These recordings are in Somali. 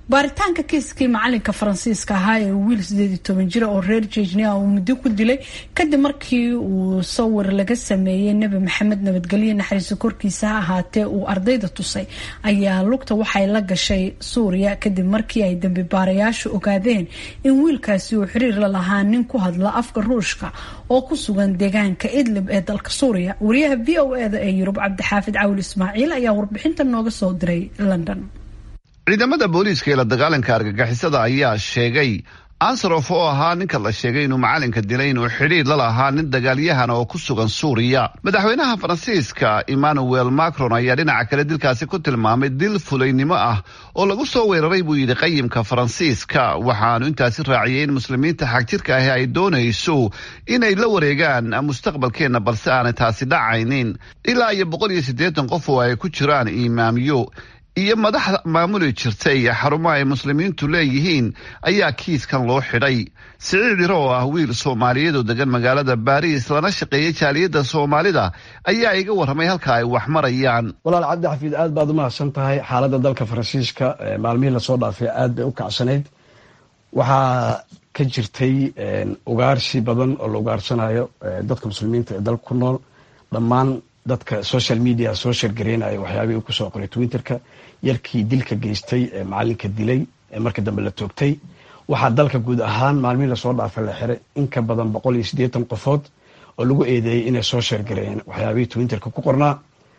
baaritaanka kiiskii macalinka faransiiska ahaa ee wiil sideed iyo toban jira oo reer jejnia uu muddo ku dilay kadib markii uu sawir laga sameeyey nebi maxamed nabadgelyo naxariiso korkiisa ha ahaatee uu ardayda tusay ayaa lugta waxay la gashay suuriya kadib markii ay dambi baarayaashu ogaadeen in wiilkaasi uu xiriir la lahaa nin ku hadla afka ruushka oo ku sugan deegaanka idlib ee dalka suuriya wariyaha v o eda ee yurub cabdixaafid cawil ismaaciil ayaa warbixinta nooga soo diray london ciidamada booliiska ee la dagaalanka argagixisada ayaa sheegay ansarof oo ahaa ninka la sheegay inuu macalinka dilay inuu xidhiir la lahaa nin dagaalyahana oo ku sugan suuriya madaxweynaha faransiiska emmanuel macron ayaa dhinaca kale dilkaasi ku tilmaamay dil fulaynimo ah oo lagu soo weeraray buu yidhi qayimka faransiiska waxaanu intaasi raaciyay in muslimiinta xagjirka ahi ay doonayso inay la wareegaan mustaqbalkeenna balse aanay taasi dhacaynin ilaa iyo boqol iyo siddeetan qof oo ay ku jiraan imaamyo iyo madaxda maamuli jirtay xarumo ay muslimiintu leeyihiin ayaa kiiskan loo xidhay siciid iro oo ah wiil soomaaliyeed oo degan magaalada baariis lana shaqeeyay jaaliyadda soomaalida ayaa iga warramay halka ay wax marayaan walaal cabdi xafiid aad baad u mahadsan tahay xaaladda dalka faransiiska maalmihii lasoo dhaafay aad bay u kacsanayd waxaa ka jirtay ugaarsi badan oo la ugaarsanayo dadka muslimiinta ee dalka ku nool dhammaan dadka social media soo shargareynaya waxyaabihii uu kusoo qoray twitterka yarkii dilka geystay ee macalinka dilay ee marka dambe la toogtay waxaa dalka guud ahaan maalmihii lasoo dhaafay la xiray in ka badan boqol iyo siddeetan qofood oo lagu eedeeyey inay soo shargareeyeen waxyaabihii twitterka ku qornaa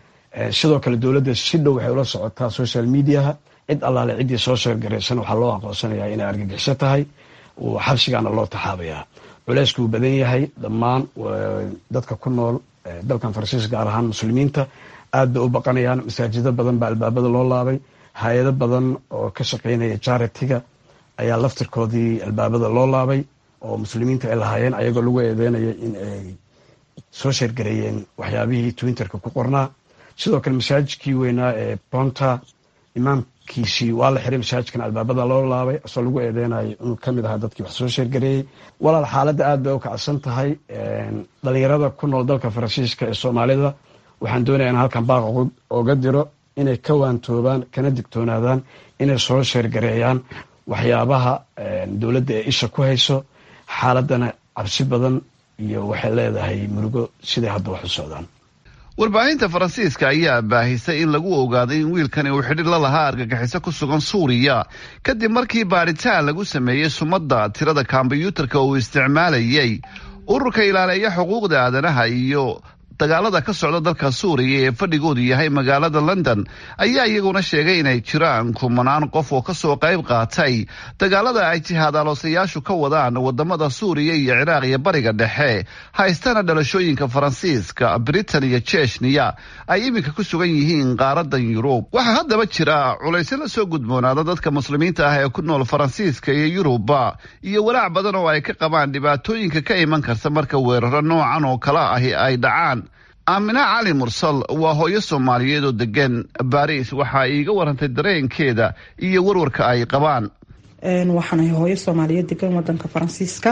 sidoo kale dowladda si dhow waxay ula socotaa social mediaha cid allaale ciddii soo shargaraysan waxaa loo aqoonsanayaa inay argagixiso tahay xabsigaana loo taxaabayaa culeysku uu badan yahay dhammaan dadka ku nool dalkan faransiiska gaar ahaan muslimiinta aad bay u baqanayaan masaajido badan baa albaabada loo laabay hay-ado badan oo ka shaqeynaya jaritiga ayaa laftirkoodii albaabada loo laabay oo muslimiinta ay lahaayeen ayagoo lagu eedeynaya in ay soo sheergareeyeen waxyaabihii twitterka ku qornaa sidoo kale masaajidkii weynaa ee bonta imaamkiisii waa la xiray masaajidkan albaabada loo laabay asoo lagu eedeynayo inuu kamid ahaa dadkii wax soo sheergareeyey walaal xaaladda aad bay u kacsan tahay dhalinyarada ku nool dalka faransiiska ee soomaalida waxaan doonaya in halkan baaq oga diro inay ka waantoobaan kana digtoonaadaan inay soo sheergareeyaan waxyaabaha dowladda ee isha ku hayso xaaladana cabsi badan iyo waxay leedahay murugo siday hadda wax u socdaan warbaahinta faransiiska ayaa baahisay in lagu ogaaday in wiilkani uu xidhiir la lahaa argagixiso ku sugan suuriya kadib markii baadhitaan lagu sameeyey sumadda tirada kombyuutarka uu isticmaalayay ururka ilaaleeya xuquuqda aadanaha iyo dagaalada ka socda dalka suuriya ee fadhigoodu yahay magaalada london ayaa iyaguna sheegay inay jiraan kumanaan qof oo kasoo qayb qaatay dagaalada ay jihaadaaloosayaashu ka wadaan wadamada suuriya iyo ciraaq iyo bariga dhexe haystana dhalashooyinka faransiiska britain iyo jeshniya ay iminka ku sugan yihiin qaaradan yurub waxaa haddaba jira culaysyo la soo gudboonaada dadka muslimiinta ah ee ku nool faransiiska iyo yuruba iyo walaac badan oo ay ka qabaan dhibaatooyinka ka iman karta marka weeraro noocan oo kale ahi ay dhacaan aamina cali mursal waa hooyo soomaaliyeed oo degan baariis waxaa iiga warantay dareenkeeda iyo warwarka ay qabaan waxaanahay hooyo soomaaliyeed degan wadanka faransiiska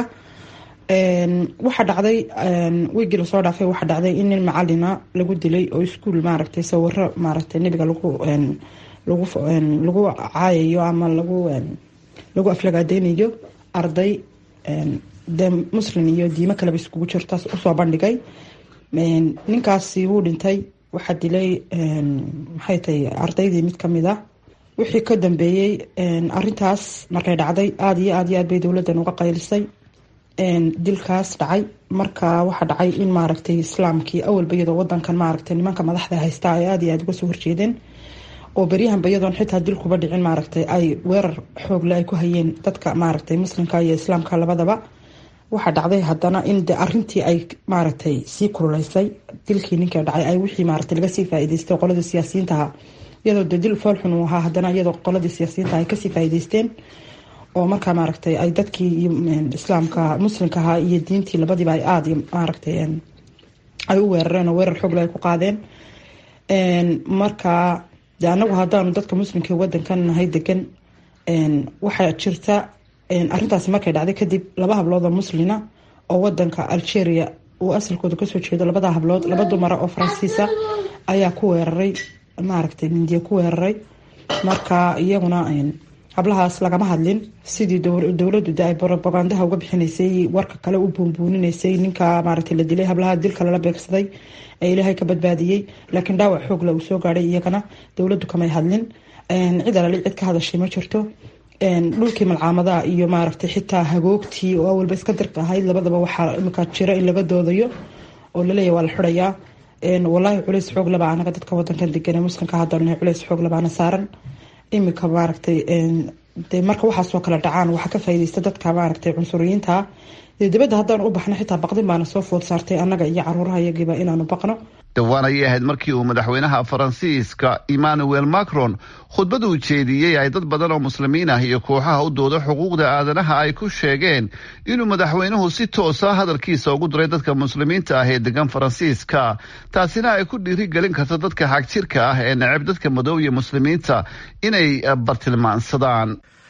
waxaa dhacday wiigii lasoo dhaafay waxaa dhacday in nin macalina lagu dilay oo iskuul maaragtay sawiro maaragtay nebiga lagu lagu lagu caayayo ama lagu lagu aflagaadeynayo arday dee muslin iyo diimo kaleba iskugu jirta usoo bandhigay ninkaasi wuu dhintay waxaa dilay maxay tahay ardaydii mid kamid a wixii ka dambeeyey arintaas markay dhacday aada iyo aad iyo aad bay dowladdan uga qaylisay dilkaas dhacay marka waxaa dhacay in maaragtay islaamkii awalba iyadoo wadankan maaragtay nimanka madaxda haystaa ay aada iyo aada uga soo horjeedeen oo beryahanba iyadoon xitaa dilkuba dhicin maaragtay ay weerar xoogle ay ku hayeen dadka maaragtay muslimka iyo islaamka labadaba waxaa dhacday haddana in de arintii ay maaragtay sii kululeysay dilkii ninka dhacay ay wixii maaragtay laga sii faa'iideystay qoladii siyaasiyiintaha iyadoo de dil foolxun uu ahaa haddana iyadoo qoladii siyaasiyiinta ay kasii faa'iideysteen oo markaa maaragtay ay dadkii islaamka muslimka ahaa iyo diintii labadiiba ay aada maaragtay ay u weerareen oo weerar xoogle ay ku qaadeen marka de anagu haddaanu dadka muslimka wadankan nahay degan waxaa jirta arintaasi markay dhacday kadib laba hablood oo muslina oo wadanka algeria uu asalkooda kasoo jeedo labada hablood laba dumara oo faransiisa ayaa ku weeraray maaragtay mindiya ku weeraray marka iyaguna hablahaas lagama hadlin sidii dowladu de ay robagandaha uga bixinaysay warka kale u buunbuuninaysay ninka maaragtay la dilay hablaha dilka lala beegsaday ee ilaahay ka badbaadiyey laakiin dhaawac xoogla uu soo gaadhay iyagana dowladu kamay hadlin cid alali cid ka hadashay ma jirto dhulkii malcaamadaha iyo maaragtay xitaa hagoogtii oo awalba iska dirka ahayd labadaba waxaa imika jira in laga doodayo oo laleeyahy waa la xirayaa walaahi culeys xoog laba anaga dadka wadankan degan ee muslimka hadalna culeys xoog labaana saaran imika maaragtay de marka waxaasoo kale dhacaan waxaa ka faaideysta dadka maaragtay cunsuriyiinta dee dibadda haddaan u baxno xitaa baqdin baana soo food saartay annaga iyo caruuraha iyagiiba inaanu baqno dhowaan ayay ahayd markii uu madaxweynaha faransiiska emmanuel macron khudbad uu jeediyey ay dad badan oo muslimiin ah iyo kooxaha u dooda xuquuqda aadanaha ay ku sheegeen inuu madaxweynuhu si toosa hadalkiisa ugu diray dadka muslimiinta ah ee degan faransiiska taasina ay ku dhiirigelin karto dadka xagjirka ah ee neceb dadka madow iyo muslimiinta inay bartilmaansadaan